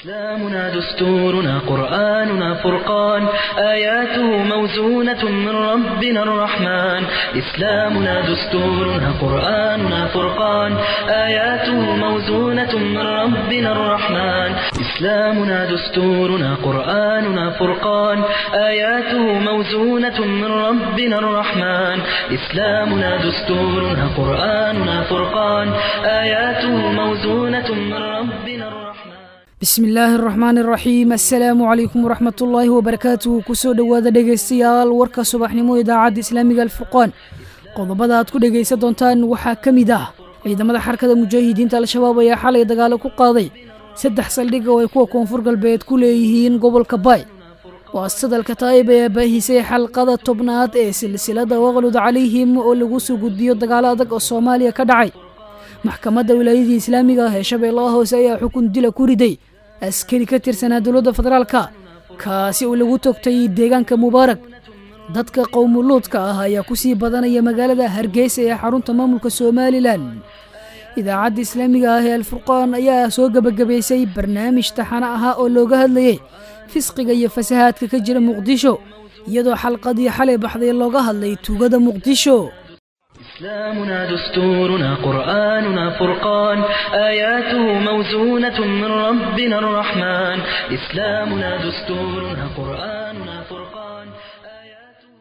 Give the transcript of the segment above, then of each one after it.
إسلامنا دستورنا قرآننا فرقان آياته موزونة من ربنا الرحمن إسلامنا دستورنا قرآننا فرقان آياته موزونة من ربنا الرحمن إسلامنا دستورنا قرآننا فرقان آياته موزونة من ربنا الرحمن إسلامنا دستورنا قرآننا فرقان آياته موزونة من ربنا الرحمن bismi illaahi araxmaan araxiim assalaamu calaykum waraxmat ullaahi wabarakaatuhu kusoo dhowaada dhegaystayaal warka subaxnimo idaacadda islaamiga alfurqaan qodobada aad ku dhegaysan doontaan waxaa ka mid ah ciidamada xarkada mujaahidiinta al-shabaab ayaa xalay dagaalo ku qaaday saddex saldhig oo ay kuwa koonfur galbeed ku leeyihiin gobolka baay waasadalka taayib ayaa baahisay xalqada tobnaad ee silsilada waqlud calayhim oo lagu soo gudbiyo dagaalo adag oo soomaaliya ka dhacay maxkamadda wilaayadii islaamiga ah ee shabeellaha hoose ayaa xukun dila ku riday askari ka tirsanaa dowladda federaalka kaasi oo lagu togtay deegaanka mubaarag dadka qowmuluudka ah ayaa ku sii badanaya magaalada hargeysa ee xarunta maamulka somalilan idaacadda islaamiga ah ee alfurqaan ayaa soo gebagabaysay barnaamij taxano ahaa oo looga hadlayay fisqiga iyo fasahaadka ka jira muqdisho iyadoo xalqadii xalay baxday looga hadlay tuugada muqdisho إسلامنا دستورنا قرآننا فرقان آياته موزونة من ربنا الرحمن إسلامنا دستورنا قرآننا فرقان آياته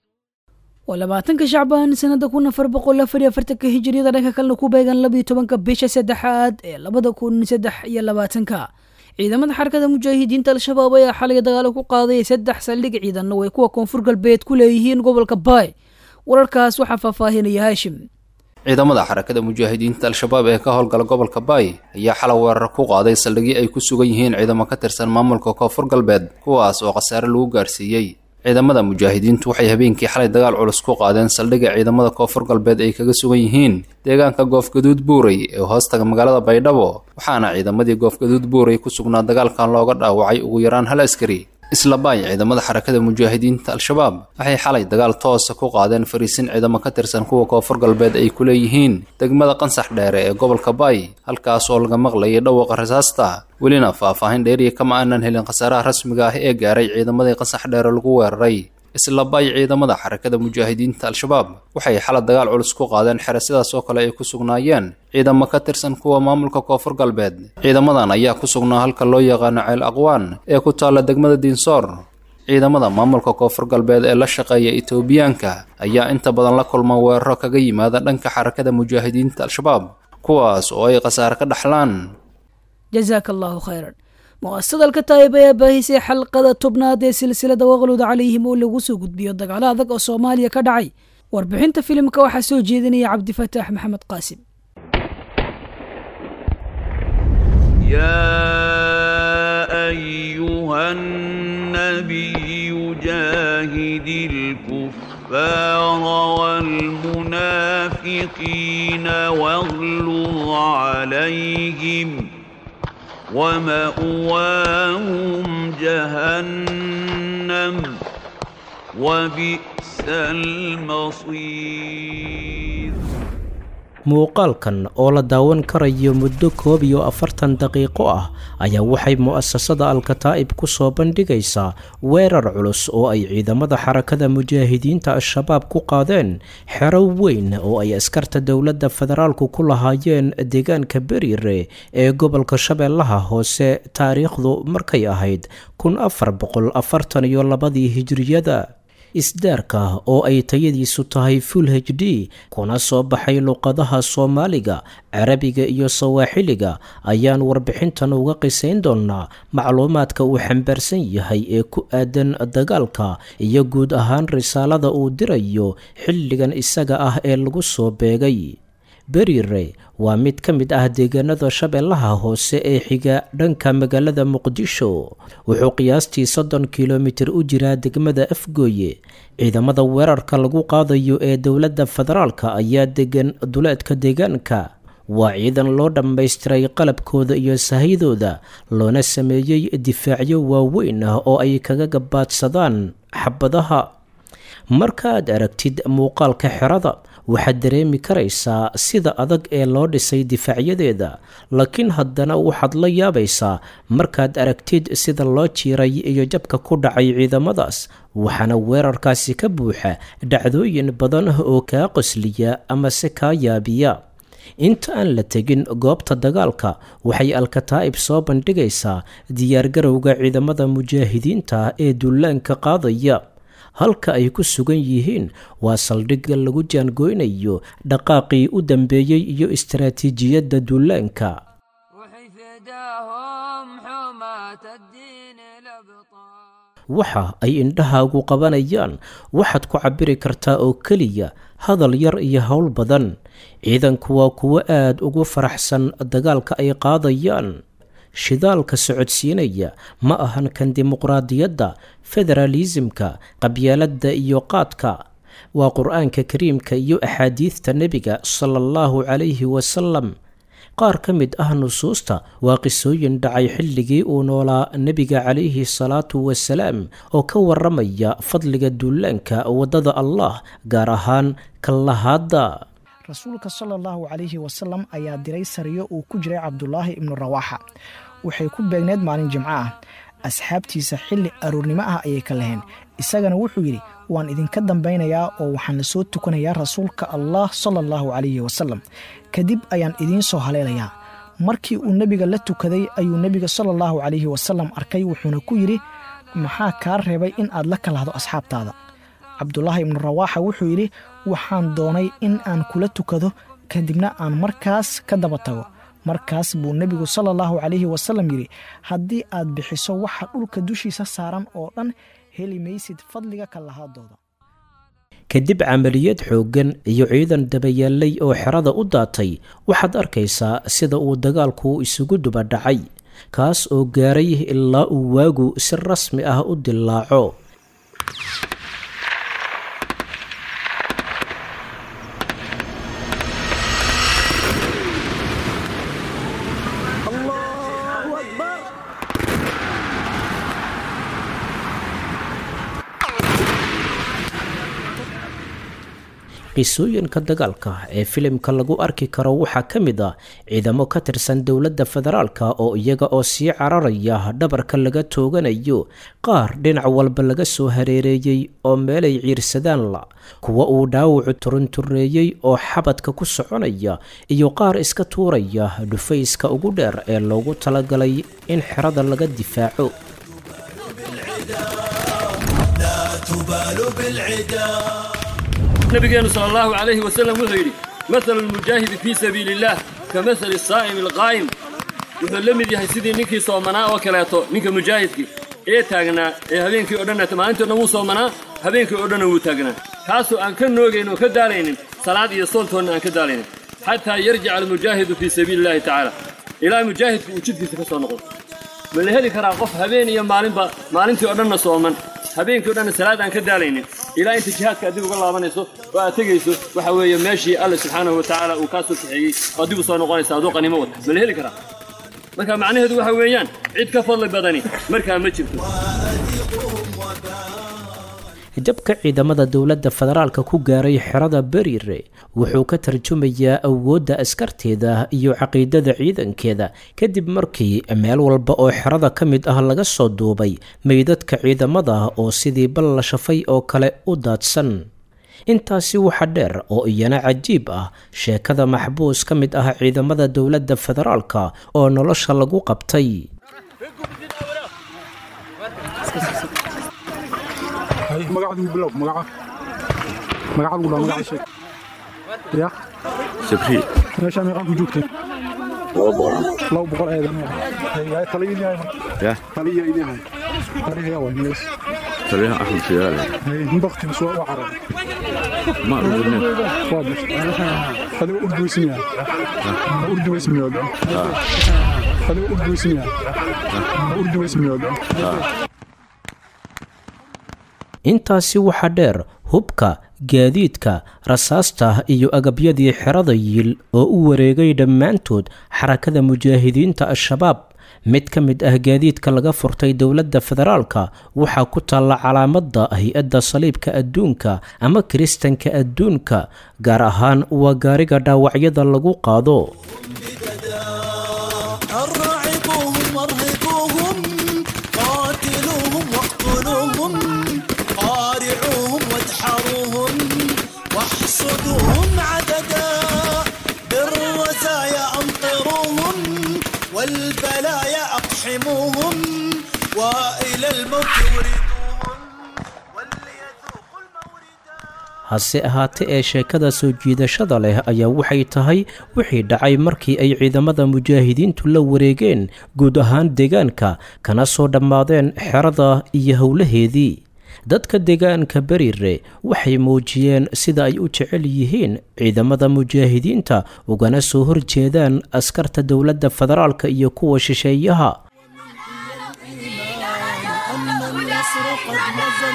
waa labaatanka shacbaan sanada kun afar boqol afar iyo afartanka hijiriyada dhanka kalena ku beegan labiyo tobanka bisha saddexaad ee labada kun saddex iyo labaatanka ciidamada xarkada mujaahidiinta al-shabaab ayaa xalay dagaalo ku qaaday saddex saldhig ciidanna way kuwa koonfur galbeed ku leeyihiin gobolka baay wararkaas waxaa faahfaahinaya haashim ciidamada xarakada mujaahidiinta al-shabaab ee ka howlgala gobolka baay ayaa xalay weerar ku qaaday saldhigii ay ku sugan yihiin ciidamo ka tirsan maamulka koonfur galbeed kuwaas oo khasaare lagu gaarsiiyey ciidamada mujaahidiintu waxay habeenkii xalay dagaal culus ku qaadeen saldhigga ciidamada koonfur galbeed ay kaga sugan yihiin deegaanka goofgaduud buurey ee hoostaga magaalada baydhabo waxaana ciidamadii goofgaduud buurey ku sugnaa dagaalkan looga dhaawacay ugu yaraan hal askari isla baay ciidamada xarakada mujaahidiinta al-shabaab waxay xalay dagaal toosa ku qaadeen fariisin ciidamo ka tirsan kuwa koonfur galbeed ay ku leeyihiin degmada qansax dheere ee gobolka baay halkaas oo laga maqlayay dhawaqa rasaasta welina faahfaahin dheeriya kama aanan helin khasaaraha rasmiga ah ee gaaray ciidamadii qansax dheere lagu weeraray isla baay ciidamada xarakada mujaahidiinta al-shabaab waxay xalay dagaal culus ku qaadeen xere sidaas oo kale ay ku sugnaayeen ciidamo ka tirsan kuwa maamulka koonfur galbeed ciidamadan ayaa ku sugnaa halka loo yaqaano ceel aqwaan ee ku taalla degmada diinsoor ciidamada maamulka koonfur galbeed ee la shaqeeya etoobiyaanka ayaa inta badan la kulma weeraro kaga yimaada dhanka xarakada mujaahidiinta al-shabaab kuwaas oo ay khasaare ka dhaxlaan jazaaka allahu khayran mu'asadalka taayib ayaa baahisay xalqada tobnaad ee silsilada waqlud calayhim oo lagu soo gudbiyo dagaalo adag oo soomaaliya ka dhacay warbixinta filimka waxaa soo jeedinaya cabdifataax maxamed qaasim يا أيها النبي جاهد الكفار والمنافقين واغلظ عليهم ومأواهم جهنم وبئس المصير muuqaalkan oo la daawan karayo muddo koob iyo afartan daqiiqo ah ayaa waxay mu'asasada al-kataa'ib ku soo bandhigaysaa weerar culus oo ay ciidamada xarakada mujaahidiinta al-shabaab ku qaadeen xero weyn oo ay askarta dowladda federaalku ku lahaayeen deegaanka beriire ee gobolka shabeellaha hoose taariikhdu markay ahayd kun afar boqol afartan iyo labadii hijiriyada isdaarka oo ay tayadiisu tahay full h d kuna soo baxay luqadaha soomaaliga carabiga iyo sawaaxiliga ayaan warbixintan uga qisayn doonnaa macluumaadka uu xambaarsan yahay ee ku aadan dagaalka iyo guud ahaan risaalada uu dirayo xilligan isaga ah ee lagu soo beegay berire waa mid ka mid ah deegaanada shabeellaha hoose ee xiga dhanka magaalada muqdisho wuxuu qiyaastii soddon kilomitir u jiraa degmada afgooye ciidamada weerarka lagu qaadayo ee dowladda federaalka ayaa degan duleedka deegaanka waa ciidan loo dhammaystiray qalabkooda iyo sahydooda loona sameeyey difaacyo waaweyn ah oo ay kaga gabaadsadaan xabadaha markaaad aragtid muuqaalka xerada waxaad dareemi karaysaa sida adag ee loo dhisay difaacyadeeda laakiin haddana waxaad la yaabaysaa markaad aragtid sida loo jiiray iyo jabka ku dhacay ciidamadaas waxaana weerarkaasi ka buuxa dhacdooyin badan oo kaa qosliya ama se kaa yaabiya inta aan la tegin goobta dagaalka waxay alkataa'ib soo bandhigaysaa diyaargarowga ciidamada mujaahidiinta ee duulaanka qaadaya halka ay ku sugan yihiin waa saldhigga lagu jaangoynayo dhaqaaqii u dambeeyey iyo istaraatiijiyadda duulaanka waxa ay indhahaagu qabanayaan waxaad ku cabbiri kartaa oo keliya hadal yar iyo howl badan ciidanku waa kuwo aad ugu faraxsan dagaalka ay qaadayaan shidaalka socodsiinaya ma ahan kan dimuqraadiyadda federaalisimka qabyaaladda iyo qaadka waa qur-aanka kariimka iyo axaadiidta nebiga sala allahu calayhi wasalam qaar ka mid ah nusuusta waa qisooyin dhacay xilligii uu noolaa nebiga calayhi salaatu wasalaam oo ka waramaya fadliga duulaanka waddada allah gaar ahaan kallahaadda rasuulka sala allahu calayhi wasalam ayaa diray sariyo uu ku jiray cabdulaahi ibnu rawaaxa waxay ku beegneed maalin jimco ah asxaabtiisa xilli aroornimo ah ayay ka laheen isagana wuxuu yidhi waan idinka dambaynayaa oo waxaan la soo tukanayaa rasuulka allah sala allahu calayhi wasalam kadib ayaan idiin soo haleelayaa markii uu nebiga la tukaday ayuu nebiga sala allahu calayhi wasalam arkay wuxuuna ku yidhi maxaa kaa reebay in aad la kalahdo asxaabtaada cabdulaahi ibnu rawaaxa wuxuu yidhi waxaan doonay in aan kula tukado kadibna aan markaas ka daba tago markaas buu nebigu sala allahu calayhi wasalam yidhi haddii aad bixiso waxa dhulka dushiisa saaran oo dhan heli maysid fadliga kallahaadooda kadib camaliyad xooggan iyo ciidan dabayaallay oo xerada u daatay waxaad arkaysaa sida uu dagaalku isugu duba dhacay kaas oo gaaray ilaa uu waagu si rasmi ah u dillaaco qisooyinka dagaalka ee filimka lagu arki karo waxaa ka mid ah ciidamo ka tirsan dowladda federaalka oo iyaga oo sii cararaya dhabarka laga tooganayo qaar dhinac walba laga soo hareereeyey oo meelay ciirsadaan la kuwa uu dhaawacu turuntureeyey oo xabadka ku soconaya iyo qaar iska tuuraya dhufayska ugu dheer ee loogu talagalay in xerada laga difaaco nabigeenu sal allahu calayhi wasalam wuxuu yidhi mahalu lmujaahidi fii sabiili illaah ka mahali saa'imi alqaa'im wuxuu la mid yahay sidii ninkii soomanaa oo kaleeto ninka mujaahidkii ee taagnaa ee habeenkii o dhan maalintii o dhan wuu soomanaa habeenkii oo dhanna wuu taagnaa kaasoo aan ka noogayn oo ka daalaynin salaad iyo soontoonna aan ka daalaynin xataa yarjica almujaahidu fii sabiili illahi tacaala ilaa mujaahidku uu jidkiisa ka soo noqdo ma la heli karaa qof habeen iyo maalinba maalintii oo dhanna sooman habeenkii o dhanna salaad aan ka daalaynin ilaa inta jihaadka adig uga laabanayso oo aad tegayso waxa weeye meeshii alle subxaanahu wa tacaala uu kaa soo kaxeeyey oo adigu soo noqonaysa aduu qanimo wata ma la heli karaa marka macnaheedu waxa weeyaan cid ka fadli badani markaa ma jirto jabka ciidamada dowladda federaalka ku gaaray xerada beriire wuxuu ka tarjumayaa awoodda askarteeda iyo caqiidada ciidankeeda kadib markii meel walba oo xerada ka mid ah laga soo duubay meydadka ciidamada oo sidii bal la shafay oo kale u daadsan intaasi waxa dheer oo iyana cajiib ah sheekada maxbuus ka mid ah ciidamada dowladda federaalka oo nolosha lagu qabtay magacadu bilow magaca magacadu dhaa magaca sheeg ya sabri meeshaa meeqaan ku joogteen laba boqol eedan yahay taliyin yahay ya taliya idin hay taliya waa mees taliyaha axmed siyaale baktiga soo waa carab ma ururne waa bash adiga urduysin yahay urduysin yahay adiga urduysin yahay urduysin yahay intaasi waxaa dheer hubka gaadiidka rasaasta iyo agabyadii xerada yiil oo u wareegay dhammaantood xarakada mujaahidiinta al-shabaab mid ka mid ah gaadiidka laga furtay dowladda federaalka waxaa ku taalla calaamadda hay-adda saliibka adduunka ama kiristanka adduunka gaar ahaan waa gaariga dhaawacyada lagu qaado أرعبوهم وارهبوهم قاتلوهم واقتلوهم قارعوهم وادحروهم واحصدوهم عددا بالرزايا أمطروهم والبلايا أقحموهم وإلى الموت وردوهم وليذوقوا الموردا hase ahaatee ee sheekada soo jiidashada leh ayaa waxay tahay wixii dhacay markii ay ciidamada mujaahidiintu la wareegeen guud ahaan deegaanka kana soo dhammaadeen xerada iyo howlaheedii dadka deegaanka beriire waxay muujiyeen sida ay u jecel yihiin ciidamada mujaahidiinta ugana soo horjeedaan askarta dowladda federaalka iyo kuwa shisheeyaha أن النصر قد نزل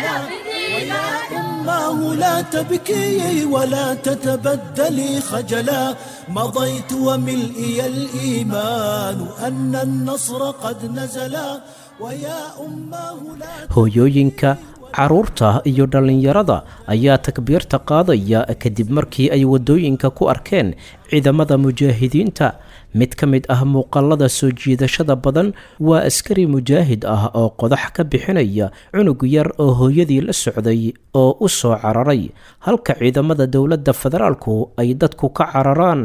ويا أماه لا تبكي ولا تتبدلي خجلا مضيت وملئي الإيمان أن النصر قد نزل ويا أماه لا hooyooyinka carruurta iyo dhallinyarada ayaa takbiirta qaadaya kadib markii ay waddooyinka ku arkeen ciidamada mujaahidiinta mid ka mid ah muuqaalada soo jiidashada badan waa askari mujaahid ah oo qodax ka bixinaya cunug yar oo hooyadii la socday oo u soo cararay halka ciidamada dowladda federaalku ay dadku ka cararaan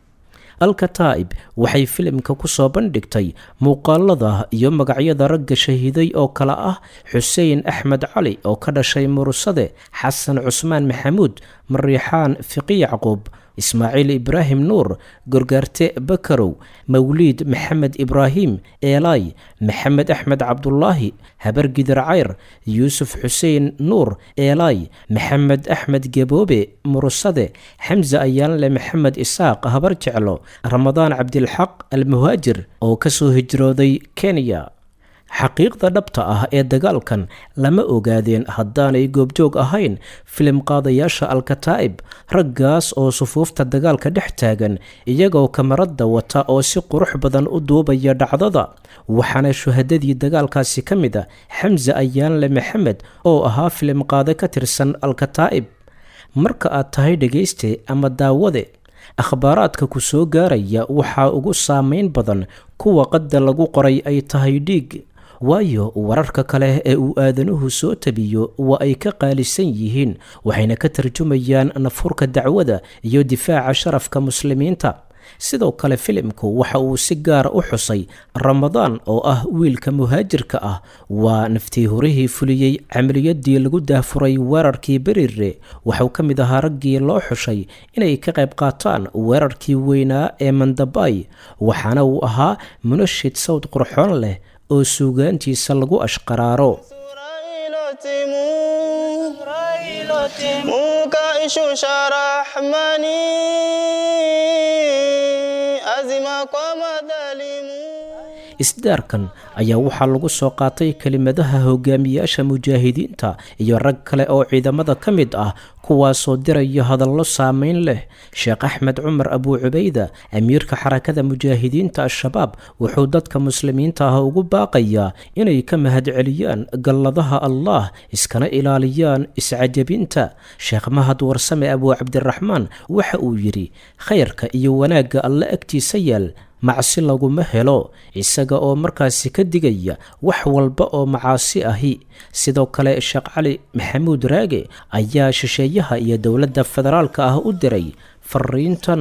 alkataa'ib waxay filimka ku soo bandhigtay muuqaalada iyo magacyada ragga shahiiday oo kale ah xuseen axmed cali oo ka dhashay murusade xasan cusmaan maxamuud mariixaan fiqi yacquub ismaaciil ibraahim nuur gorgaarte bakarow mawliid maxamed ibraahim eelay maxamed axmed cabdulaahi habargidar cayr yuusuf xuseen nuur eelay maxamed axmed geboobe murusade xamse ayaanle maxamed isaaq habar jeclo ramadaan cabdilxaq almuhaajir oo ka soo hijrooday kenya xaqiiqda dhabta ah ee dagaalkan lama ogaadeen haddaanay goobjoog ahayn filim qaadayaasha alkataa'ib raggaas oo sufuufta dagaalka dhex taagan iyagoo kamarada wata oo si qurux badan u duubaya dhacdada waxaana shuhadadii dagaalkaasi ka mid a xamse ayaanle maxamed oo ahaa filim qaade ka tirsan alkataa'ib marka aad tahay dhegayste ama daawade akhbaaraadka ku soo gaaraya waxaa ugu saameyn badan kuwa qadda lagu qoray ay tahay dhiig waayo wararka kale ee uu aadanuhu soo tabiyo waa ay ka qaalisan yihiin waxayna ka tarjumayaan nafurka dacwada iyo difaaca sharafka muslimiinta sidoo kale filimku waxa uu si gaara u xusay ramadaan oo ah wiilka muhaajirka ah waa naftii horihii fuliyey camaliyadii lagu daahfuray weerarkii berire waxuu ka mid ahaa raggii loo xushay inay ka qayb qaataan weerarkii weynaa ee mandabay waxaana uu ahaa munashid sawd qurxoon leh oo suugaantiisa lagu ashqaraaro isdaarkan ayaa waxaa lagu soo qaatay kelimadaha hogaamiyaasha mujaahidiinta iyo rag kale oo ciidamada ka mid ah kuwaasoo diraya hadallo saameyn leh sheekh axmed cumar abuu cubayda amiirka xarakada mujaahidiinta al-shabaab wuxuu dadka muslimiinta ah ugu baaqayaa inay ka mahadceliyaan galladaha allah iskana ilaaliyaan iscajabinta sheekh mahad warsame abuu cabdiraxmaan waxa uu yidhi khayrka iyo wanaagga alle agtiisa yaal macsi laguma helo isaga oo markaasi ka digaya wax walba oo macaasi ahi sidoo kale sheekh cali maxamuud raage ayaa shisheeyaha iyo dowladda federaalka ah u diray fariintan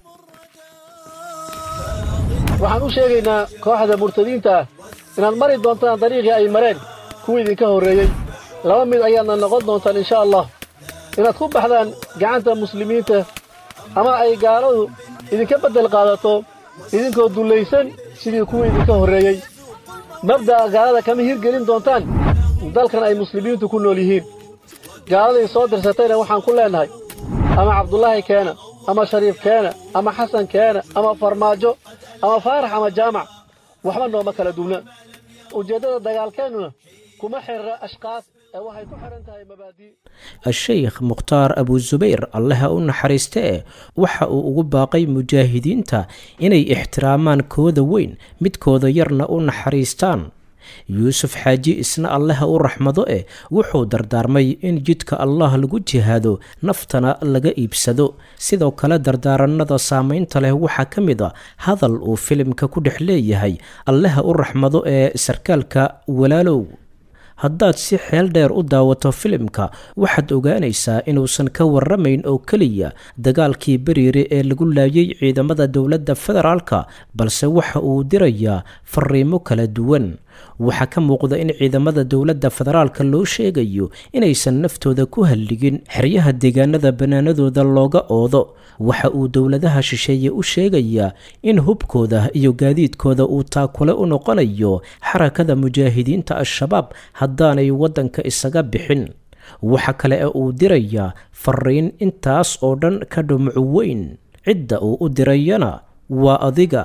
waxaan u sheegaynaa kooxda murtadiinta ah inaad mari doontaan dariiqii ay mareen kuwii idinka horreeyey laba mid ayaadna noqon doontaan insha allah inaad ku baxdaan gacanta muslimiinta ama ay gaaladu idinka beddel qaadato idinkoo dullaysan sidii kuwii idinka horreeyey mabda'a gaalada kama hirgelin doontaan dalkan ay muslimiintu ku nool yihiin gaaladay soo dirsatayna waxaan ku leennahay ama cabdulaahi keena ama shariif keena ama xasan keena ama farmaajo ama faarax ama jaamac waxba nooma kala duwna ujeeddada dagaalkeennuna kuma xirra ashkaas ee waxay ku xiran tahay mabaadi a-sheykh mukhtaar abusubayr allaha u naxariiste e waxa uu ugu baaqay mujaahidiinta inay ixtiraamaan kooda weyn midkooda yarna u naxariistaan yuusuf xaaji isna allaha u raxmado eh wuxuu dardaarmay in jidka allah lagu jihaado naftana laga iibsado sidoo kale dardaaranada saameynta leh waxaa ka mid a hadal uu filimka ku dhex leeyahay allaha u raxmado ee sarkaalka walaalow haddaad si xeel dheer u daawato filimka waxaad ogaanaysaa inuusan ka waramayn oo keliya dagaalkii beriire ee lagu laayay ciidamada dowladda federaalka balse waxa uu dirayaa fariimo kala duwan waxaa ka muuqda in ciidamada dowladda federaalka loo sheegayo inaysan naftooda ku halligin xeryaha deegaanada bannaanadooda looga oodo waxa uu dowladaha shisheeye u sheegayaa in hubkooda iyo gaadiidkooda uu taakule u noqonayo xarakada mujaahidiinta al-shabaab haddaanay waddanka isaga bixin waxa kale ee uu dirayaa fariin intaas oo dhan ka dhumucu weyn cidda uu u dirayana waa adiga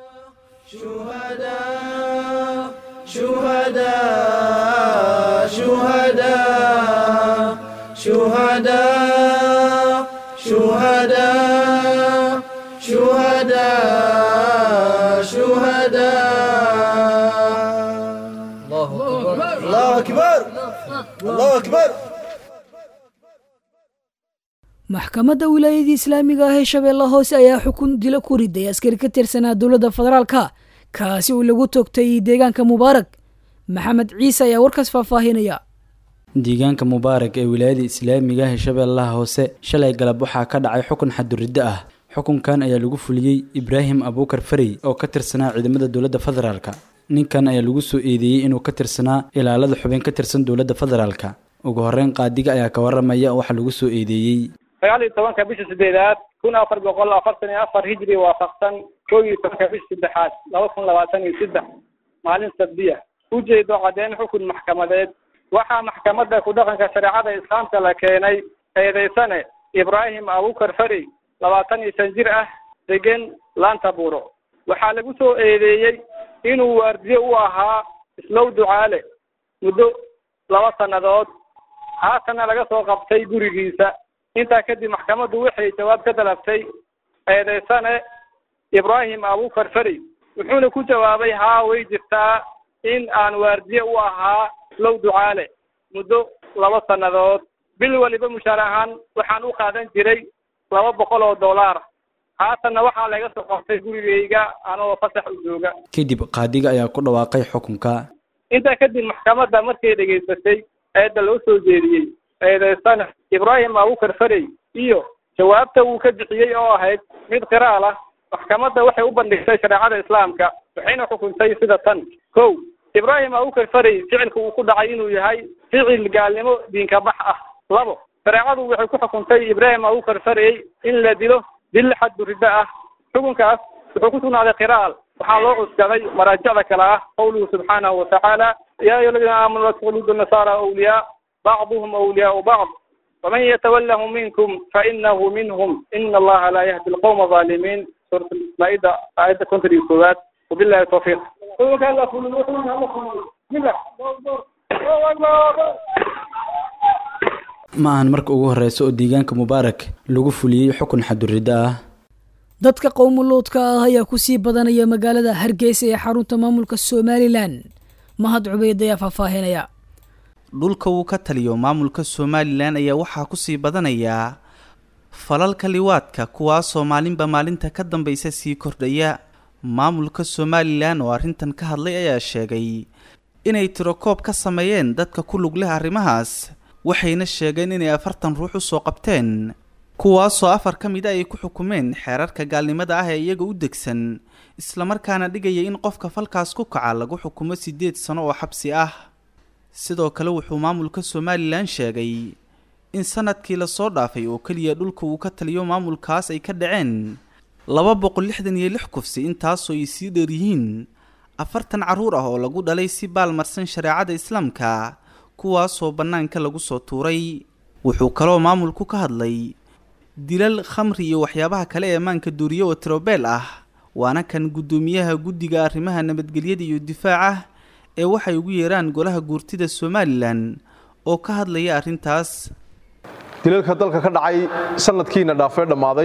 شهداء شهداء شهداء شهداء شهداء شهداء الله أكبر الله أكبر maxkamadda wilaayadii islaamiga ah ee shabeelle hoose ayaa xukun dilo ku riday askari ka tirsanaa dowladda federaalka kaasi uu lagu toogtay deegaanka mubaarak maxamed ciise ayaa warkaas faahfaahinaya deegaanka mubaarak ee wilaayada islaamiga ah ee shabeellaha hoose shalay galab waxaa ka dhacay xukun xaduriddo ah xukunkan ayaa lagu fuliyey ibraahim abuukar farey oo ka tirsanaa ciidamada dowladda federaalka ninkan ayaa lagu soo eedeeyey inuu ka tirsanaa ilaalada xubin ka tirsan dowladda federaalka ugu horreyn qaadiga ayaa ka waramaya waxa lagu soo eedeeyey sagaal iyo tobanka bisha sideedaad kun afar boqol afartan iyo afar hijri waafaqsan kow iyo tobanka bisha saddexaad laba kun labaatan iyo saddex maalin sabdiya ujeedo caddeyn xukun maxkamadeed waxaa maxkamadda ku dhaqanka shareecada islaamka la keenay eedeysane ibraahim abukar farey labaatan iyo shan jir ah degan laanta buuro waxaa lagu soo eedeeyey inuu waardiye u ahaa islow ducaale muddo laba sannadood haatanna laga soo qabtay gurigiisa intaa kadib maxkamaddu waxay jawaab ka dalabtay eedeysane ibraahim abukar farey wuxuuna ku jawaabay haa way jirtaa in aan waardiye u ahaa islow ducaale muddo laba sannadood bil waliba mushaar ahaan waxaan u qaadan jiray laba boqol oo dollar haatanna waxaa laga soo qabtay gurigayga anoo fasax u jooga kadib qaadiga ayaa ku dhawaaqay xukunka intaa kadib maxkamadda markay dhegaysatay eedda loo soo jeediyey eedeysane ibraahim abukar farey iyo jawaabta uu ka bixiyey oo ahayd mid qiraal ah maxkamadda waxay u bandhigtay shareecada islaamka waxayna xukuntay sida tan kow ibraahim abukar farey ficilka uu ku dhacay inuu yahay ficil gaalnimo diinka bax ah labo shareecadu waxay ku xukuntay ibraahim abukar farey in la dilo dil xaddu riddo ah xukunkaas wuxuu ku sugnaaday qiraal waxaa loo cuskaday maraajicda kale ah qawluhu subxaanahu watacaala yaa ayuha aladiina aamanuu laa takhludu nasaara awliyaa bacduhum awliyaau bacd waman yatawallahum minkum fainahu minhum ina allaha laa yahdi alqawma alظaalimiin suurat maaida aayadda konton iyo koowaad wabillahi tawfiiq ma ahan marka ugu horeysa oo deegaanka mubaarak lagu fuliyey xukun xaduriddo ah dadka qowmuluudka ah ayaa kusii badanaya magaalada hargeysa ee xarunta maamulka somalilan mahad cubeyd ayaa faahfaahinaya dhulka uu ka taliyo maamulka somalilan ayaa waxaa kusii badanayaa falalka liwaadka kuwaasoo maalinba maalinta ka dambaysa sii kordhaya maamulka somalilan oo arrintan ka hadlay ayaa sheegay inay tirokoob ka sameeyeen dadka ku lug leh arrimahaas waxayna sheegeen inay afartan ruux usoo qabteen kuwaasoo afar ka mid a ay ku xukumeen xeerarka gaalnimada ah ee iyaga u degsan islamarkaana dhigaya in qofka falkaas ku kaca lagu xukumo siddeed sano oo xabsi ah sidoo kale wuxuu maamulka somalilan sheegay in sanadkii lasoo dhaafay oo keliya dhulka uu ka taliyo maamulkaas ay ka dhaceen laba boqol lixdan iyo lix kufsi intaasoo ay sii dheer yihiin afartan carruur ah oo lagu dhalay si baalmarsan shareecada islaamka kuwaasoo bannaanka lagu soo tuuray wuxuu kaloo maamulku ka hadlay dilal khamri iyo waxyaabaha kale ee maanka duuriye oo tirobeel ah waana kan guddoomiyaha guddiga arrimaha nabadgelyada iyo difaaca ee waxay ugu yeeraan golaha guurtida somalilan oo ka hadlaya arrintaas dilalka dalka ka dhacay sanadkiina dhaafee dhammaaday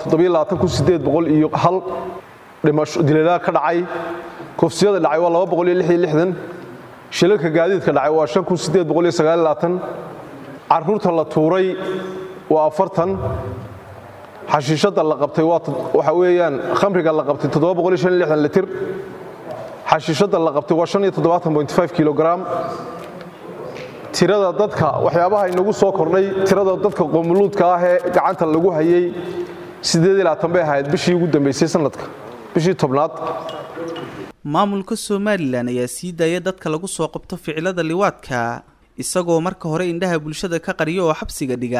waa iyo hal dhimasho dilalaha ka dhacay kufsiyada dhacay waa shilalka gaadiidka dhacay waa caruurta la tuuray waa afartan xashiishadda la qabtay waxa weeyaan khamriga la qabtay litir xashiishadda la qabtay waa kilogram tirada dadka waxyaabaha inagu soo kordhay tirada dadka qoomuluudka ah ee gacanta lagu hayay bay ahayd bishii ugu dambaysay sanadka bishii tobnaad maamulka somalilan ayaa sii daaya dadka lagu soo qabto ficilada liwaadka isagoo marka hore indhaha bulshada ka qariyo oo xabsiga dhiga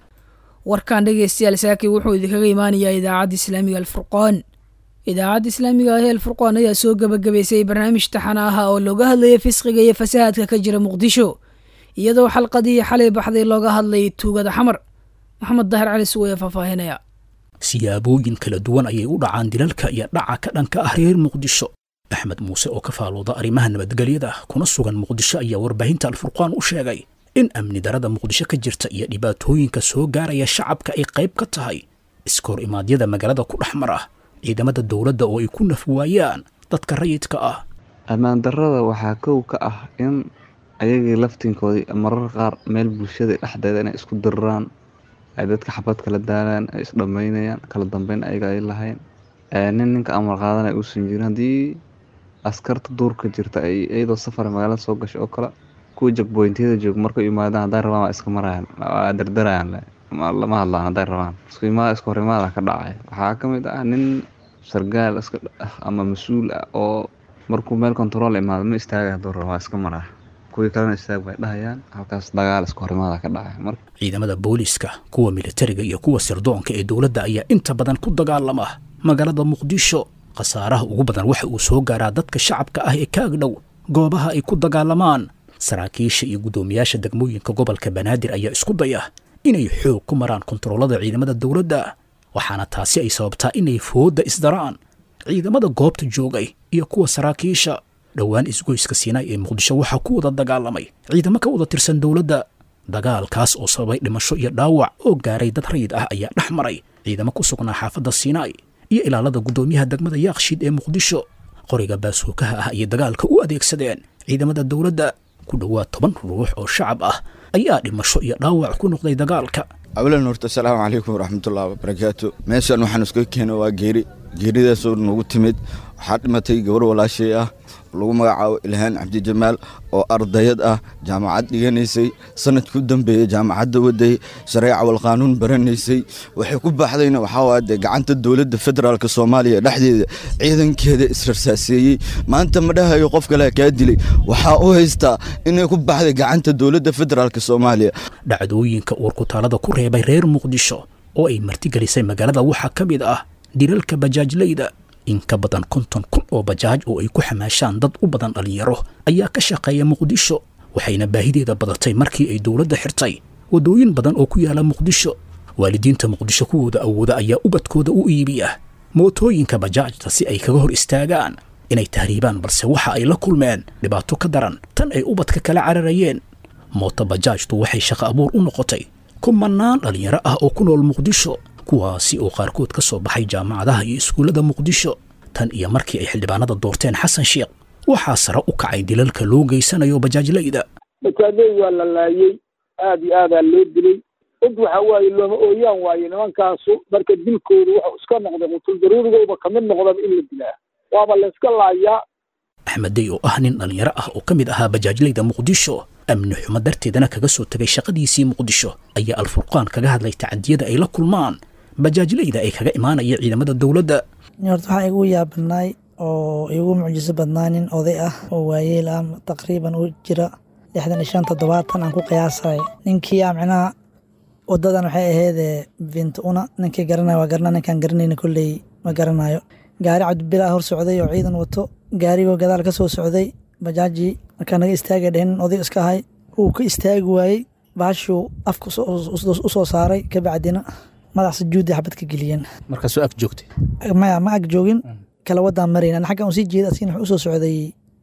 warkan dhegeystayaal saaki wuxuu idinkaga imaanayaa idaacadda islaamiga alfurqaan idaacadda islaamiga ah ee alfurqaan ayaa soo gebagabaysay barnaamij taxana ah oo looga hadlaya fisqiga iyo fasahaadka ka jira muqdisho iyadoo xalqadii xalay baxday looga hadlay tuugada xamar maxamed daahir cali suwaya faahfaahinaya siyaabooyin kala duwan ayay u dhacaan dilalka iyo dhaca ka dhanka ah reer muqdisho axmed muuse oo ka faalooda arrimaha nabadgelyada kuna sugan muqdisho ayaa warbaahinta alfurqaan u sheegay in amni darada muqdisho ka jirta iyo dhibaatooyinka soo gaaraya shacabka ay qayb ka tahay iskoor imaadyada magaalada ku dhex mar ah ciidamada dowladda oo ay ku naf waayaan dadka rayidka ah ammaan darada waxaa kow ka ah in ayagii laftinkoodii marar qaar meel bulshada dhexdeeda inay isku diriraan ay dadka xabad kala daalaan ay isdhammaynayaan kala dambeyn ayaga ay lahayn nin ninka amar qaadanay uusan jirin haddii askarta duurka jirta ay iyadoo safar magaalada soo gashay oo kale kuwa jagboyntiyada jooga markay yimaadaan hadday rabaan waa iska marayaan waa dardarayaan lama hadlaan hadday rabaan isku imaada isku hor imaada ka dhacay waxaa ka mid ah nin sargaal iska ah ama mas-uul ah oo markuu meel kontarool imaado ma istaaga hadduu rabo waa iska maraa kuwii kalena istaag bay dhahayaan halkaas dagaal isku hor imaada ka dhacay marka ciidamada booliiska kuwa militariga iyo kuwa sirdoonka ee dowladda ayaa inta badan ku dagaalama magaalada muqdisho khasaaraha ugu badan waxa uu soo gaaraa dadka shacabka ah ee ka agdhow goobaha ay ku dagaalamaan saraakiisha iyo guddoomiyaasha degmooyinka gobolka banaadir ayaa isku daya inay xoog ku maraan kontaroolada ciidamada dowladda waxaana taasi ay sababtaa inay foodda isdaraan ciidamada goobta joogay iyo kuwa saraakiisha dhowaan isgoyska siinaay ee muqdisho waxaa ku wada dagaalamay ciidamo ka wada tirsan dowladda dagaalkaas oo sababay dhimasho iyo dhaawac oo gaaray dad rayid ah ayaa dhex maray ciidamo ku sugnaa xaafadda siinaay iyo ilaalada guddoomiyaha degmada yaakshiid ee muqdisho qoriga baasuukaha ah ayay dagaalka u adeegsadeen ciidamada dowladda ku dhowaad toban ruux oo shacab ah ayaa dhimasho iyo dhaawac ku noqday dagaalka awlan horta asalaamu calaykum waraxmatullahi wabarakaatu meeshan waxaan iska keena waa geeri geeridaasoo nagu timid waxaa dhimatay gabar walaashay ah lagu magacaabo ilhaan cabdijamaal oo ardayad ah jaamacad dhiganaysay sanadkii u dambeeyey jaamacadda waday shareeca walqaanuun baranaysay waxay ku baxdayna waxaa de gacanta dowladda federaalk soomaaliya dhexdeeda ciidankeeda israrsaaseeyey maanta ma dhahayo qof kale kaa dilay waxaa u haystaa inay ku baxday gacanta dowladda federaalk soomaaliya dhacdooyinka uurkutaalada ku reebay reer muqdisho oo ay martigelisay magaalada waxaa ka mid ah dilalka bajaajlayda in ka badan konton kun oo bajaaj oo ay ku xamaashaan dad u badan dhallinyaro ayaa ka shaqeeya muqdisho waxayna baahideeda badatay markii ay dowladda xirtay waddooyin badan oo ku yaala muqdisho waalidiinta muqdisho kuwooda awooda ayaa ubadkooda u iibiya mootooyinka bajaajta si ay kaga hor istaagaan inay tahriibaan balse waxa ay la kulmeen dhibaato ka daran tan ay ubadka kala cararayeen mooto bajaajtu waxay shaqo abuur u noqotay kumanaan dhallinyaro ah oo ku nool muqdisho kuwaasi oo qaarkood ka soo baxay jaamacadaha iyo iskuullada muqdisho tan iyo markii ay xildhibaanada doorteen xasan sheekh waxaa sare u kacay dilalka loo geysanayo bajaajlayda bajaajley waa la laayey aad iyo aadaa loo dilay cid waxa waaye looma ooyaan waaye nimankaasu marka dilkoodu wuxuu iska noqday qutul daruurigooba kamid noqdaba in la dilaa waaba la iska laayaa axmed dey oo ah nin dhallinyaro ah oo ka mid ahaa bajaajlayda muqdisho amni xumo darteedana kaga soo tegay shaqadiisii muqdisho ayaa alfurqaan kaga hadlay tacadiyada ay la kulmaan bajaajlayda ay kaga imaanaya ciidamada dowladda horta waxaa igu yaabanaay oo igu mucjiso badnaa nin oday ah oo waayeel ah taqriiban u jira lixdan iyo shan toddobaatan aan ku qiyaasay ninkii a micnaha wadadan waxay ahaydee vint una ninkii garanaya waa garana ninkaan garanayna kolley ma garanayo gaari cabdibilaa hor socday oo ciidan wato gaarigoo gadaal ka soo socday bajaajii markaa naga istaagay dheh nin oday iska ahay wuu ka istaagi waayey baashuu afka u soo saaray kabacdina madax sujuudi xabad ka geliyeen markaasoo ag joogtay maya ma ag joogin kala wadaan marayn an xaggan usii jeeda asigna wuxuu usoo socday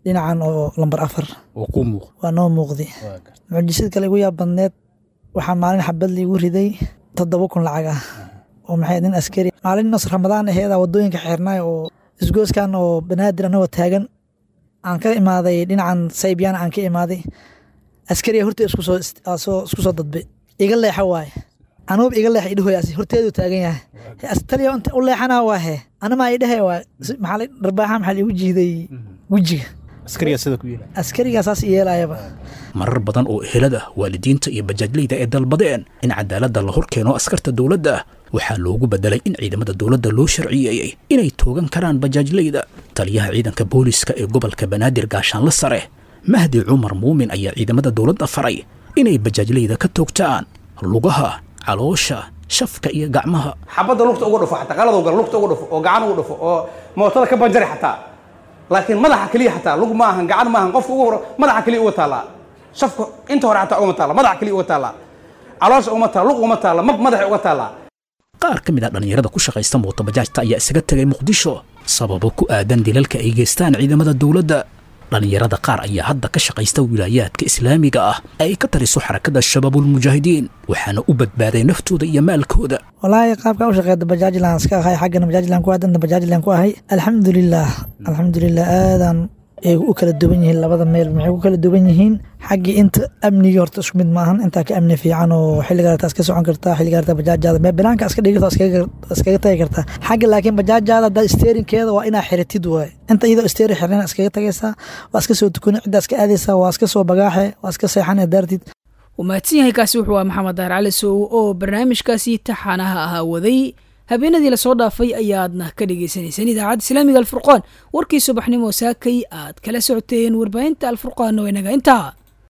dhinacan oo lambar afar oo kuu muuq waa noo muuqday mucjisad kale igu yaab badneed waxaa maalin xabad liigu riday toddoba kun lacag ah oo maxay nin askari maalin nos ramadaan aheeda wadooyinka xeernaay oo isgooskan oo banaadir anagoo taagan aan ka imaaday dhinacan saybyaan aan ka imaaday askariga hortee isku soo soo isku soo dadbay iga leexa waaye anuuba iga leexa idhahoyaas horteedu taagan yahay taliya inta u leexanaa waa he anama idhahe waa maxaa dharbaaxa maxaa liigu jiiday wejiga askariga sida ku yeelay askarigaa saas yeelayaba marar badan oo ehelada waalidiinta iyo bajaajleyda ay dalbadeen in cadaaladda la hor keeno askarta dowladda waxaa loogu bedelay in ciidamada dowladda loo sharciyeeyey inay toogan karaan bajaajleyda taliyaha ciidanka booliska ee gobolka banaadir gaashaanle sare mahdi cumar muumin ayaa ciidamada dowladda faray inay bajaajleyda ka toogtaan lugaha caloosha shafka iyo gacmaha xabadda lugta uga dhufo xataa qalad gal lugta uga dhufo oo gacan uga dhufo oo mootada ka banjari xataa laakiin madaxa keliya xataa lug ma ahan gacan ma ahan qofka ugu hor madaxa keliya uga taallaa shafka inta hore xataa ugama taalla madaxa keliya uga taallaa caloosha ugama taalla lug ugama taalla mab madaxa uga taallaa qaar ka mid ah dhallinyarada ku shaqaysta mootobajaajta ayaa isaga tegay muqdisho sababo ku aadan dilalka ay geystaan ciidamada dowladda dhallinyarada qaar ayaa hadda ka shaqaysta wilaayaadka islaamiga ah ay ka tariso xarakada shabaabulmujaahidiin waxaana u badbaaday naftooda iyo maalkooda walaahi qaabka u shaqeeda bajaajlan iska ahay xaggana bajaajlan ku aadana bajaajlan ku ahay alxamdulilah alxamdulilah aadan ay u kala duwan yihiin labada meel maxay ku kala duwan yihiin xaggii inta amnigii horta isku mid maahan intaa ka amni fiican oo xilligaarta iska socon kartaa xilligaarta bajaajaada mee banaanka iska dhigirta iskaga tagi kartaa xagga laakiin bajaajaada haddaa steerinkeeda waa inaa xiritid waay inta iyadoo steerin xirnana iskaga tagaysaa waa iska soo tukuni ciddaa iska aadaysaa waa iska soo bagaaxe waa iska seexane daartid wuu mahadsan yahay kaasi wuxuu ah maxamed daar cali sow oo barnaamijkaasi taxaanaha ahaa waday habeenadii lasoo dhaafay ayaadna ka dhegeysaneyseen idaacadda islaamiga alfurqaan warkii subaxnimo saakay aad kala socoteen warbaahinta alfurqaanna waa inaga intaa